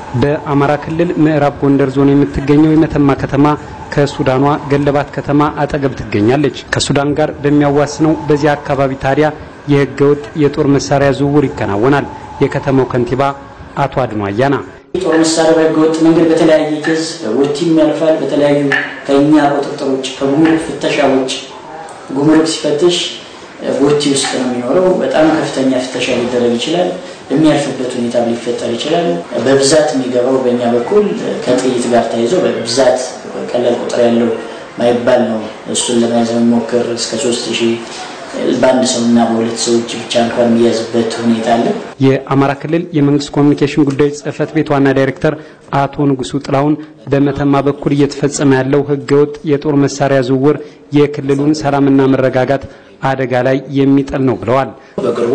በአማራ ክልል ምዕራብ ጎንደር ዞን የምትገኘው የመተማ ከተማ ከሱዳኗ ገለባት ከተማ አጠገብ ትገኛለች። ከሱዳን ጋር በሚያዋስነው በዚያ አካባቢ ታዲያ የህገወጥ የጦር መሳሪያ ዝውውር ይከናወናል። የከተማው ከንቲባ አቶ አድኖ አያና የጦር መሳሪያ በህገወጥ መንገድ በተለያየ ኬዝ በቦቲም ያልፋል። በተለያዩ ከእኛ ቁጥጥር ውጭ ከጉምሩክ ፍተሻ ውጭ ጉምሩክ ሲፈትሽ ቦቲ ውስጥ ነው የሚኖረው። በጣም ከፍተኛ ፍተሻ ሊደረግ ይችላል። የሚያልፍበት ሁኔታ ሊፈጠር ይችላል። በብዛት የሚገባው በእኛ በኩል ከጥይት ጋር ተይዞ በብዛት ቀላል ቁጥር ያለው ማይባል ነው። እሱን ለመያዝ የሚሞክር እስከ ሶስት ሺህ በአንድ ሰውና በሁለት ሰዎች ብቻ እንኳን የሚያዝበት ሁኔታ አለ። የአማራ ክልል የመንግስት ኮሚኒኬሽን ጉዳዮች ጽህፈት ቤት ዋና ዳይሬክተር አቶ ንጉሱ ጥላሁን በመተማ በኩል እየተፈጸመ ያለው ህገወጥ የጦር መሳሪያ ዝውውር የክልሉን ሰላምና መረጋጋት አደጋ ላይ የሚጥል ነው ብለዋል። በቅርቡ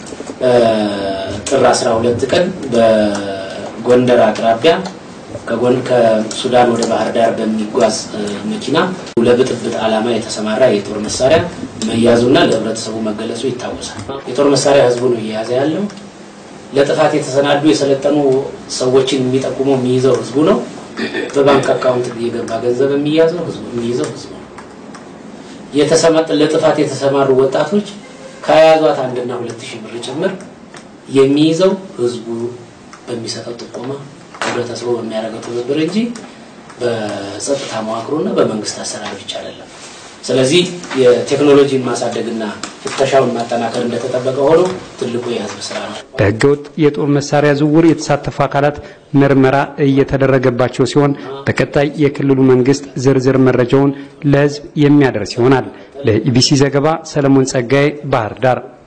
ጥር 12 ቀን በጎንደር አቅራቢያ ከሱዳን ወደ ባህር ዳር በሚጓዝ መኪና ለብጥብጥ ዓላማ የተሰማራ የጦር መሳሪያ መያዙና ለህብረተሰቡ መገለጹ ይታወሳል። የጦር መሳሪያ ህዝቡ ነው እየያዘ ያለው። ለጥፋት የተሰናዱ የሰለጠኑ ሰዎችን የሚጠቁመው የሚይዘው ህዝቡ ነው። በባንክ አካውንት የገባ ገንዘብ የሚያዘው ህዝቡ የሚይዘው ህዝቡ ነው። ለጥፋት የተሰማሩ ወጣቶች ከያዟት አንድና ሁለት ሺህ ብር ጭምር የሚይዘው ህዝቡ በሚሰጠው ጥቆማ ህብረተሰቡ በሚያደርገው ትብብር እንጂ በጸጥታ መዋቅሩና በመንግስት አሰራር ብቻ አይደለም። ስለዚህ የቴክኖሎጂን ማሳደግና ፍተሻውን ማጠናከር እንደተጠበቀ ሆኖ ትልቁ የህዝብ ስራ ነው። በህገወጥ የጦር መሳሪያ ዝውውር የተሳተፉ አካላት ምርመራ እየተደረገባቸው ሲሆን በቀጣይ የክልሉ መንግስት ዝርዝር መረጃውን ለህዝብ የሚያደርስ ይሆናል። ለኢቢሲ ዘገባ ሰለሞን ጸጋዬ ባህር ዳር